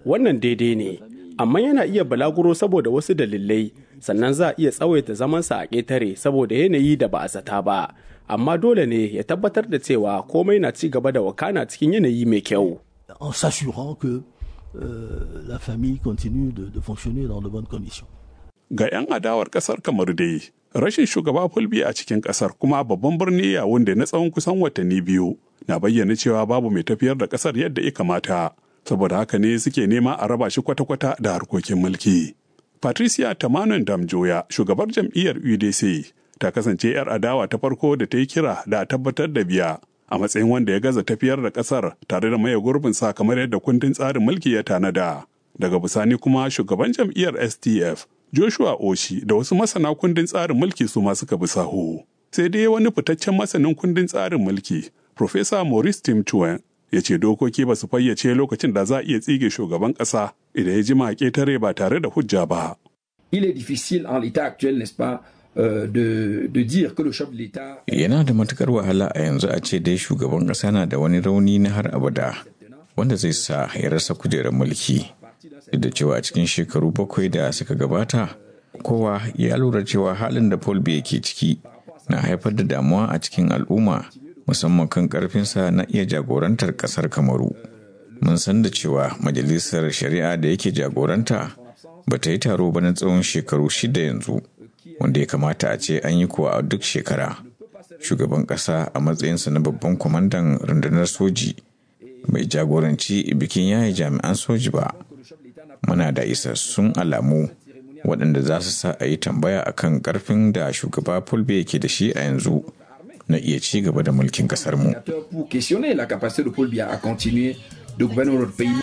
wannan daidai ne amma yana iya balaguro saboda wasu dalilai sannan za a iya tsawaita zamansa a ƙetare saboda yanayi da ba a zata ba amma dole ne ya tabbatar da cewa komai na ci gaba da wakana cikin yanayi mai kyau en s'assurant que euh, la famille continue de, de fonctionner dans de bonnes conditions. Ga 'yan adawar kasar kamar dai, rashin shugaba fulbi a cikin kasar kuma babban birni ya wanda na tsawon kusan watanni biyu na bayyana cewa babu mai tafiyar da kasar yadda ya kamata. Saboda haka ne suke nema a raba shi kwata-kwata da harkokin mulki. Patricia Tamanon Damjoya, shugabar jam'iyyar UDC, ta kasance 'yar adawa ta farko da ta yi kira da a tabbatar da biya a matsayin wanda ya gaza tafiyar da kasar tare da maye gurbin sa kamar yadda kundin tsarin mulki ya tanada. Daga bisani kuma shugaban jam'iyyar STF Joshua Oshi da wasu masana kundin tsarin mulki su ma suka bi sahu. Sai dai wani fitaccen masanin kundin tsarin mulki, Profesa Maurice Tim Chuen, ya ce dokoki ba su fayyace lokacin da za a iya tsige shugaban ƙasa idan ya jima ƙetare ba tare da hujja ba. Il est difficile en l'état actuel, n'est-ce pas, euh, de, de dire que le chef de l'État... Yana da matukar wahala a yanzu a ce dai shugaban ƙasa na da wani rauni na har abada wanda zai sa ya rasa kujerar mulki. Duk da cewa a cikin shekaru bakwai da suka gabata, kowa ya lura cewa halin da Paul Biya ke ciki na haifar da damuwa a cikin al'umma musamman kan karfinsa na iya jagorantar ƙasar Kamaru. Mun san da cewa majalisar shari'a da yake jagoranta ba ta yi taro ba na tsawon shekaru shida yanzu wanda ya kamata a ce an yi kuwa a duk shekara shugaban ƙasa a matsayinsa na babban kwamandan rundunar soji bai jagoranci bikin yayi jami'an soji ba muna da isassun alamu waɗanda za su sa a yi tambaya akan ƙarfin da shugaba fulbe yake da shi a yanzu na iya ci gaba da mulkin ƙasarmu. Pour questionner la capacité de Paul Biya à continuer de gouverner notre pays.